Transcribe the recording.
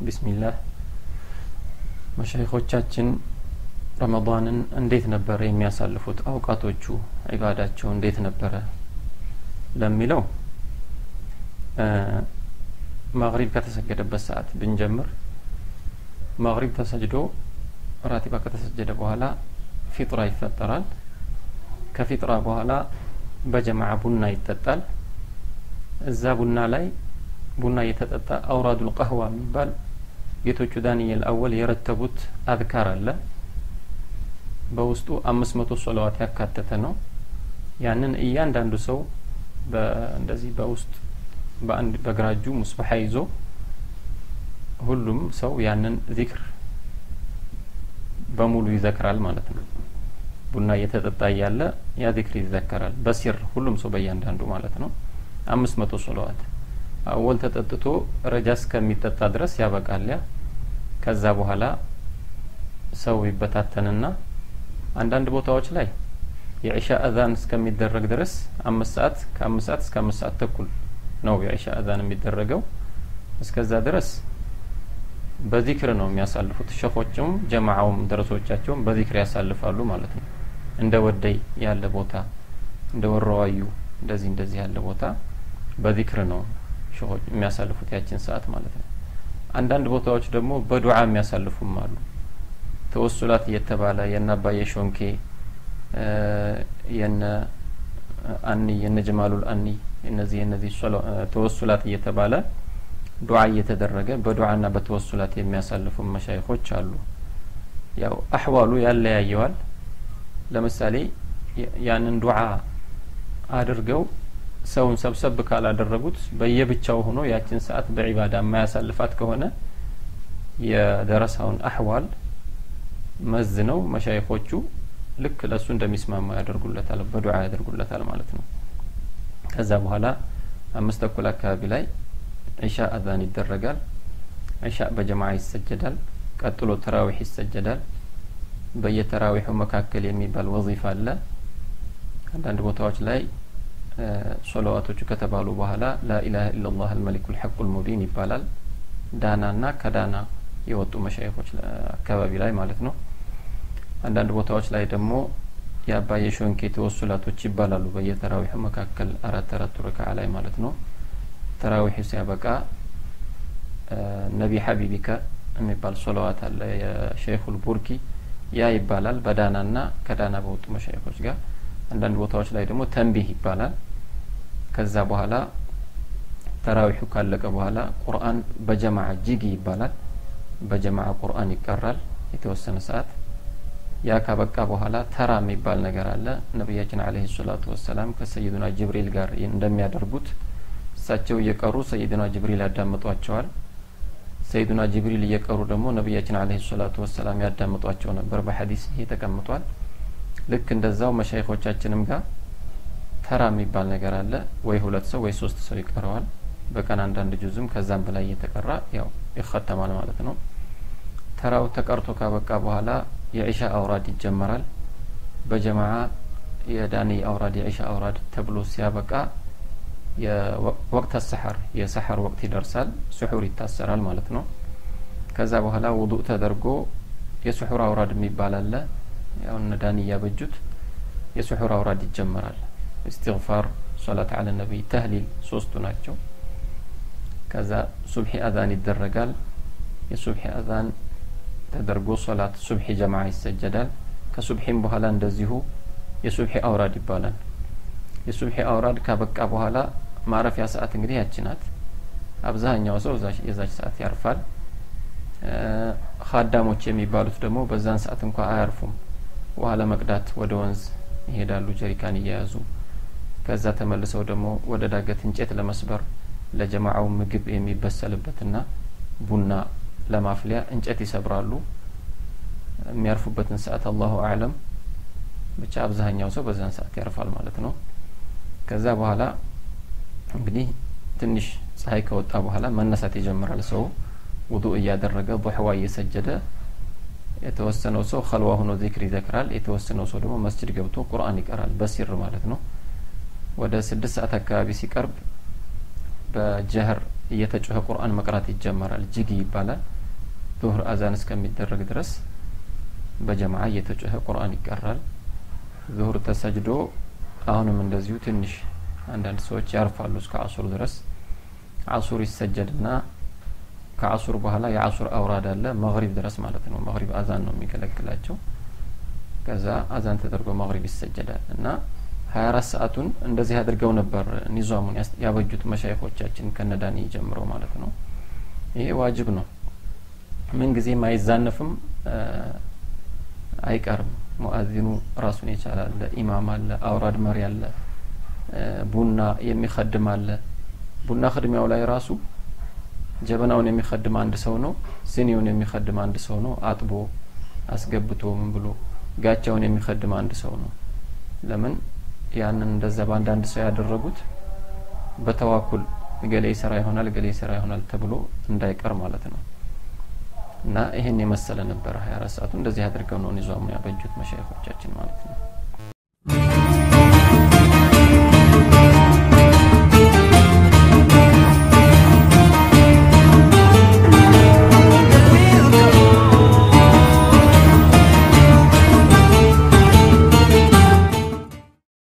ቢስሚላህ መሻይኾቻችን ረመዳንን እንዴት ነበረ የሚያሳልፉት አውቃቶቹ ዒባዳቸው እንዴት ነበረ ለሚለው መግሪብ ከተሰገደበት ሰዓት ብንጀምር መግሪብ ተሰጅዶ ራቲባ ከተሰጀደ በኋላ ፊጥራ ይፈጠራል ከፊጥራ በኋላ በጀማዓ ቡና ይጠጣል እዛ ቡና ላይ ቡና እየተጠጣ አውራዱል ቀህዋ የሚባል ጌቶቹ ዳንኤል አወል የረተቡት አዝካር አለ በውስጡ አምስት መቶ ሶላዋት ያካተተ ነው ያንን እያንዳንዱ ሰው እንደዚህ በውስጥ በአንድ በግራ እጁ ሙስበሓ ይዞ ሁሉም ሰው ያንን ዚክር በሙሉ ይዘክራል ማለት ነው ቡና እየተጠጣ እያለ ያ ዚክር ይዘከራል በሲር ሁሉም ሰው በእያንዳንዱ ማለት ነው አምስት መቶ ሶለዋት አወል ተጠጥቶ ረጃ እስከሚጠጣ ድረስ ያበቃል ያ ከዛ በኋላ ሰው ይበታተንና አንዳንድ ቦታዎች ላይ የዒሻ አዛን እስከሚደረግ ድረስ አምስት ሰዓት ከአምስት ሰዓት እስከ አምስት ሰዓት ተኩል ነው የዒሻ አዛን የሚደረገው እስከዛ ድረስ በዚክር ነው የሚያሳልፉት ሸኾችም ጀማዓውም ደረሶቻቸውም በዚክር ያሳልፋሉ ማለት ነው እንደ ወደይ ያለ ቦታ እንደ ወረዋዩ እንደዚህ እንደዚህ ያለ ቦታ በዚክር ነው ሸኾች የሚያሳልፉት ያችን ሰዓት ማለት ነው አንዳንድ ቦታዎች ደግሞ በዱዓ የሚያሳልፉም አሉ ተወሱላት እየተባለ የነ አባየ ሾንኬ የነ አኒ የነ ጀማሉል አኒ እነዚህ እነዚህ ተወሱላት እየተባለ ዱዓ እየተደረገ በዱዓና በተወሱላት የሚያሳልፉ መሻይኾች አሉ ያው አሕዋሉ ያለያየዋል ለምሳሌ ያንን ዱዓ አድርገው ሰውን ሰብሰብ ካላደረጉት በየብቻው ሆኖ ያችን ሰዓት በዒባዳ የማያሳልፋት ከሆነ የደረሳውን አሕዋል መዝነው መሻይኾቹ ልክ ለእሱ እንደሚስማማ ያደርጉለታል በዱዓ ያደርጉለታል ማለት ነው ከዛ በኋላ አምስት ተኩል አካባቢ ላይ ዒሻ አዛን ይደረጋል ዒሻ በጀማዓ ይሰጀዳል ቀጥሎ ተራዊሕ ይሰጀዳል በየተራዊሑ መካከል የሚባል ወዚፋ አለ አንዳንድ ቦታዎች ላይ ሶለዋቶቹ ከተባሉ በኋላ ላኢላሀ ኢላላህ አልመሊኩ ልሐቁ ልሙቢን ይባላል ዳና ና ከዳና የወጡ መሻይኮች አካባቢ ላይ ማለት ነው አንዳንድ ቦታዎች ላይ ደግሞ የአባየ ሾንኬ ተወሱላቶች ይባላሉ በየተራዊሑ መካከል አራት አራት ረክዓ ላይ ማለት ነው ተራዊሑ ሲያበቃ ነቢ ሀቢቢከ የሚባል ሶለዋት አለ የሸይኹል ቡርኪ ያ ይባላል በዳና ና ከዳና በወጡ መሻይኮች ጋር አንዳንድ ቦታዎች ላይ ደግሞ ተንቢህ ይባላል ከዛ በኋላ ተራዊሑ ካለቀ በኋላ ቁርአን በጀማዓ ጂጊ ይባላል በጀማዓ ቁርአን ይቀራል የተወሰነ ሰዓት ያ ካበቃ በኋላ ተራ የሚባል ነገር አለ ነቢያችን አለህ ሰላቱ ወሰላም ከሰይዱና ጅብሪል ጋር እንደሚያደርጉት እሳቸው እየቀሩ ሰይዱና ጅብሪል ያዳምጧቸዋል ሰይዱና ጅብሪል እየቀሩ ደግሞ ነቢያችን አለህ ሰላቱ ወሰላም ያዳምጧቸው ነበር በሐዲስ ይሄ ተቀምጧል ልክ እንደዛው መሻይኮቻችንም ጋር ተራ የሚባል ነገር አለ ወይ ሁለት ሰው ወይ ሶስት ሰው ይቀረዋል በቀን አንዳንድ ጁዝም ከዛም በላይ እየተቀራ ያው ይኸተማል ማለት ነው ተራው ተቀርቶ ካበቃ በኋላ የዒሻ አውራድ ይጀመራል በጀማዓ የዳኒ አውራድ የዒሻ አውራድ ተብሎ ሲያበቃ የወቅት ሰሐር የሰሐር ወቅት ይደርሳል ስሑር ይታሰራል ማለት ነው ከዛ በኋላ ውዱእ ተደርጎ የስሑር አውራድ የሚባል አለ ያው እነ ዳኒ እያበጁት የስሑር አውራድ ይጀመራል እስትግፋር ሶላት አለ ነቢይ ተህሊል ሶስቱ ናቸው ከዛ ሱብሒ አዛን ይደረጋል የሱብሒ አዛን ተደርጎ ሶላት ሱብሒ ጀማዓ ይሰጀዳል ከሱብሒም በኋላ እንደዚሁ የሱብሒ አውራድ ይባላል የሱብሒ አውራድ ካበቃ በኋላ ማረፊያ ሰዓት እንግዲህ ያቺ ናት አብዛኛው ሰው የዛች ሰዓት ያርፋል ካዳሞች የሚባሉት ደግሞ በዛን ሰዓት እንኳ አያርፉም ውሃ ለመቅዳት ወደ ወንዝ ይሄዳሉ ጀሪካን እየያዙ ከዛ ተመልሰው ደግሞ ወደ ዳገት እንጨት ለመስበር ለጀማዓው ምግብ የሚበሰልበትና ቡና ለማፍሊያ እንጨት ይሰብራሉ የሚያርፉበትን ሰዓት አላሁ አዕለም ብቻ አብዛኛው ሰው በዛን ሰዓት ያርፋል ማለት ነው ከዛ በኋላ እንግዲህ ትንሽ ፀሐይ ከወጣ በኋላ መነሳት ይጀምራል ሰው ውዱእ እያደረገ ضحዋ እየሰጀደ የተወሰነው ሰው ከልዋ ሆኖ ዚክር ይዘክራል የተወሰነው ሰው ደግሞ መስጅድ ገብቶ ቁርአን ይቀራል በሲር ማለት ነው ወደ ስድስት ሰዓት አካባቢ ሲቀርብ በጀህር እየተጮኸ ቁርአን መቅራት ይጀመራል ጅጊ ይባላል ዙሁር አዛን እስከሚደረግ ድረስ በጀማዓ እየተጮኸ ቁርአን ይቀራል። ዙሁር ተሰጅዶ አሁንም እንደዚሁ ትንሽ አንዳንድ ሰዎች ያርፋሉ እስከ አሱር ድረስ አሱር ይሰጀድና ከአሱር በኋላ የአሱር አውራድ አለ መግሪብ ድረስ ማለት ነው። መግሪብ አዛን ነው የሚገለግላቸው። ከዛ አዛን ተደርጎ መግሪብ ይሰጀዳል እና ሀያ አራት ሰዓቱን እንደዚህ አድርገው ነበር ኒዛሙን ያበጁት መሻይኮቻችን ከነዳኒ ጀምረው ማለት ነው። ይሄ ዋጅብ ነው። ምን ጊዜም አይዛነፍም፣ አይቀርም። ሙአዚኑ ራሱን የቻለ አለ፣ ኢማም አለ፣ አውራድ መሪ አለ፣ ቡና የሚከድም አለ። ቡና ክድሚያው ላይ ራሱ ጀበናውን የሚከድም አንድ ሰው ነው። ስኒውን የሚከድም አንድ ሰው ነው። አጥቦ አስገብቶ ምን ብሎ ጋቻውን የሚከድም አንድ ሰው ነው። ለምን ያንን እንደዛ በአንዳንድ ሰው ያደረጉት በተዋኩል ገሌ ይሰራ ይሆናል ገሌ ይሰራ ይሆናል ተብሎ እንዳይቀር ማለት ነው። እና ይሄን የመሰለ ነበረ ሀያ አራት ሰዓቱ እንደዚህ አድርገው ነው ኒዛሙን ያበጁት መሻይኮቻችን ማለት ነው።